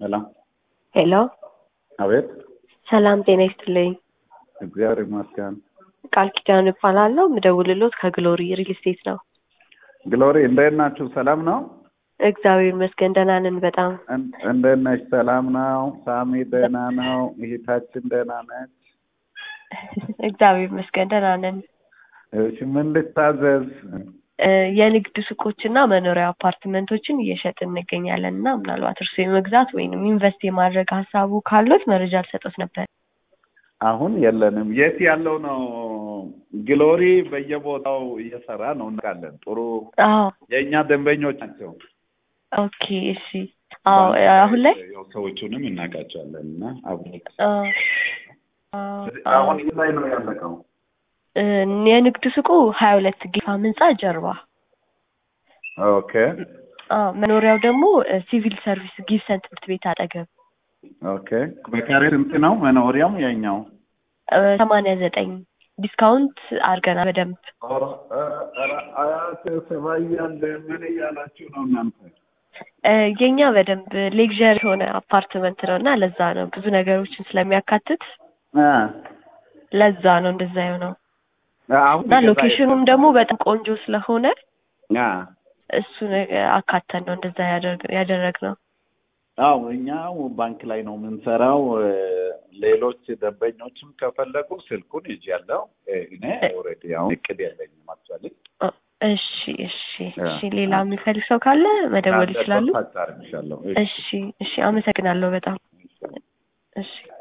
ሄሎ ሄሎ አቤት። ሰላም ጤና ይስጥልኝ። እግዚአብሔር ይመስገን። ቃል ኪዳን እባላለሁ። ምደውልሎት ከግሎሪ ሪል ስቴት ነው። ግሎሪ እንዴት ናችሁ? ሰላም ነው? እግዚአብሔር ይመስገን ደህና ነን በጣም። እን- እንዴት ነች? ሰላም ነው? ሳሚ ደህና ነው? እህታችን ደህና ነች? እግዚአብሔር ይመስገን ደህና ነን። እሺ ምን ልታዘዝ? እ፣ የንግድ ሱቆችና መኖሪያ አፓርትመንቶችን እየሸጥን እንገኛለን እና ምናልባት እርሱ የመግዛት ወይንም ኢንቨስት የማድረግ ሀሳቡ ካሎት መረጃ ልሰጦት ነበር። አሁን የለንም። የት ያለው ነው? ግሎሪ በየቦታው እየሰራ ነው እናውቃለን። ጥሩ አዎ የእኛ ደንበኞች ናቸው። ኦኬ እሺ። አዎ አሁን ላይ ያው ሰዎቹንም እናውቃቸዋለን እና አብሮ አ፣ አ፣ አሁን የት ላይ ነው ያለቀው? እ፣ የንግድ ሱቁ ሀያ ሁለት ጌፋ ህንጻ ጀርባ ኦኬ አዎ መኖሪያው ደግሞ እ፣ ሲቪል ሰርቪስ ጊብሰን ትምህርት ቤት አጠገብ ኦኬ። በካሬ ስንት ነው መኖሪያም የኛው? እ፣ ሰማንያ ዘጠኝ ዲስካውንት አድርገናል በደንብ ኧረ፣ ኧረ፣ ኧረ፣ አያት ሰባ እያለ ምን እያላችሁ ነው እናንተ? እ፣ የኛ በደንብ ሌክዠሪ የሆነ አፓርትመንት ነው እና ለዛ ነው ብዙ ነገሮችን ስለሚያካትት አ ለዛ ነው እንደዛ የሆነው አሁን እና ሎኬሽኑም ደግሞ በጣም ቆንጆ ስለሆነ አ እሱን አካተን ነው እንደዛ ያደርግ ያደረግነው። አዎ እኛው ባንክ ላይ ነው የምንሰራው። እ፣ ሌሎች ደንበኞችም ከፈለጉ ስልኩን ይዣለሁ። እ፣ እኔ ኦልሬዲ አሁን እቅድ የለኝም አክቹዋሊ። እ፣ እሺ እሺ እሺ። ሌላ የሚፈልግ ሰው ካለ መደወል ይችላሉ። ታርግሻለሁ። እሺ እሺ። አመሰግናለሁ በጣም እሺ።